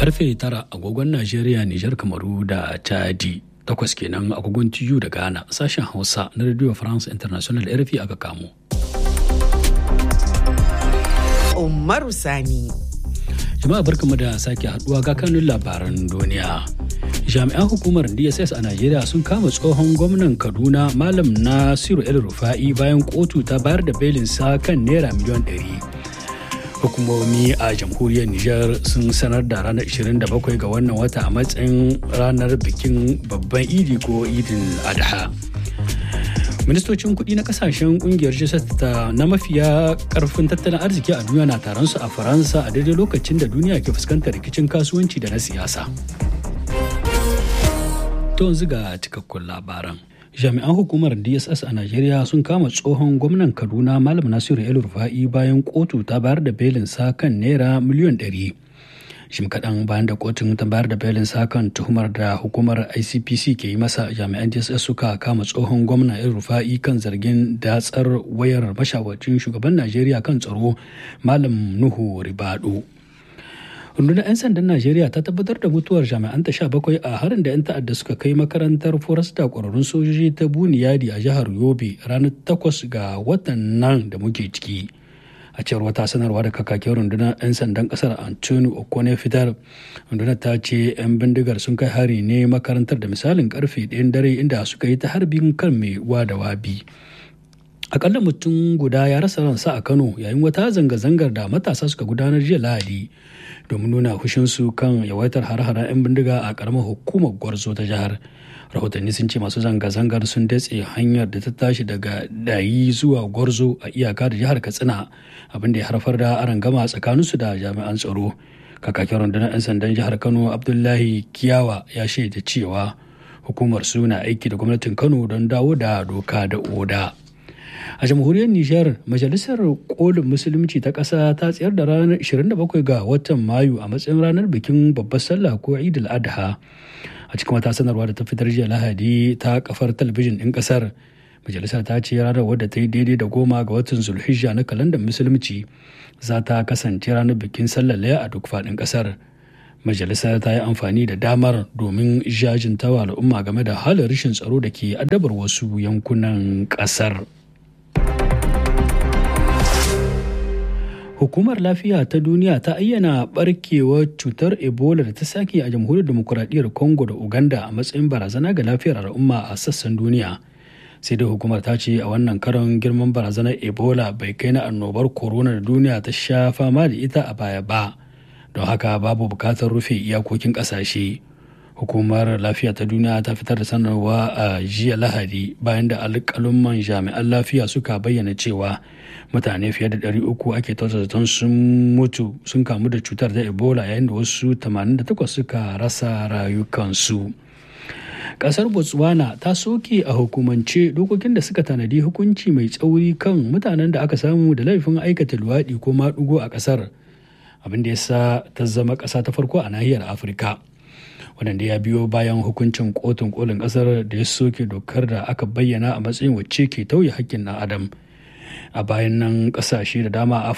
karfe tara agogon najeriya nijar kamaru da chadi takwas kenan agogon tiyu da ghana sashen hausa na radio france international rfi aka kamo umaru sani jama'a barkamu da sake haduwa ga kanun labaran duniya jami'an hukumar dss a najeriya sun kama tsohon gwamnan kaduna malam nasiru el rufa'i bayan kotu ta bayar da belinsa kan naira miliyan 100 hukumomi a jamhuriyar Nijar sun sanar da ranar 27 ga wannan wata a matsayin ranar bikin babban idi ko idin adha ministocin kudi na kasashen kungiyar ta na mafiya karfin tattalin arziki a duniya na taron su a faransa a daidai lokacin da duniya ke fuskantar rikicin kasuwanci da na siyasa to yanzu ga cikakkun labaran jami'an hukumar dss a najeriya sun kama tsohon gwamnan kaduna malam nasiru el rufa'i bayan kotu ta bayar da belin sa kan naira miliyan 100 shim kaɗan bayan da kotun ta bayar da belin sa kan tuhumar da hukumar icpc ke yi masa jami'an dss suka kama tsohon gwamna el rufa'i kan zargin datsar wayar mashawarcin shugaban najeriya kan tsaro malam nuhu ribado rundunar 'yan sandan najeriya ta tabbatar da mutuwar jami'an ta bakwai a harin da 'yan ta'adda suka kai makarantar forasta kwararrun sojoji ta buniyadi a jihar yobe ranar takwas ga watan nan da muke ciki a cewar wata sanarwa da kakakin rundunar 'yan sandan kasar antoni okone fitar rundunar ta ce 'yan bindigar sun kai hari ne makarantar da misalin karfe ɗayan dare inda suka yi ta harbin kan mai da wabi akalla mutum guda ya rasa ransa a kano yayin wata zanga-zangar da matasa suka gudanar jiya lahadi domin nuna hushinsu kan yawaitar har-haren 'yan bindiga a karamar hukumar gwarzo ta jihar rahotanni sun ce masu zanga-zangar sun datse hanyar da ta tashi daga dayi zuwa gwarzo a iyaka da jihar katsina abinda ya haifar da arangama tsakaninsu da jami'an tsaro kakakin rundunar 'yan sandan jihar kano abdullahi kiyawa ya shaida cewa hukumar su na aiki da gwamnatin kano don dawo da doka da oda a jamhuriyar nijar majalisar kolin musulunci ta ƙasa ta tsayar da ranar 27 ga watan mayu a matsayin ranar bikin babbar sallah ko idul adha a cikin wata sanarwa da ta fitar jiya lahadi ta kafar talabijin ɗin ƙasar majalisar ta ce ranar wadda ta yi daidai da goma ga watan zulhijja na kalandar musulunci za ta kasance ranar bikin sallar laya a duk faɗin ƙasar majalisar ta yi amfani da damar domin jajintawa al'umma game da halin rashin tsaro da ke addabar wasu yankunan ƙasar. Hukumar Lafiya ta Duniya ta ayyana barkewar cutar Ebola da ta sake a jamhuriyar demokuraɗiyyar Congo da Uganda a matsayin barazana ga lafiyar al'umma a sassan duniya. Sai dai hukumar ta ce a wannan karon girman barazanar Ebola bai kai na annobar corona da duniya ta sha fama da ita a baya ba. Don haka babu bukatar rufe iyakokin ƙasashe. hukumar lafiya ta duniya ta fitar da sanarwa a jiya lahadi bayan da alƙalumman jami'an lafiya suka bayyana cewa mutane fiye da 300 ake zaton sun mutu sun kamu da cutar da ebola yayin da wasu 88 suka rasa rayukansu kasar botswana ta soke a hukumance dokokin da suka tanadi hukunci mai tsauri kan mutanen da aka samu da laifin aikata luwaɗi ko maɗugo a ƙasar abin da ya sa ta zama ƙasa ta farko a nahiyar afirka wadanda ya biyo bayan hukuncin kotun kolin kasar da ya soke dokar da aka bayyana a matsayin wacce ke tauye hakkin na adam a bayan nan kasashe da dama a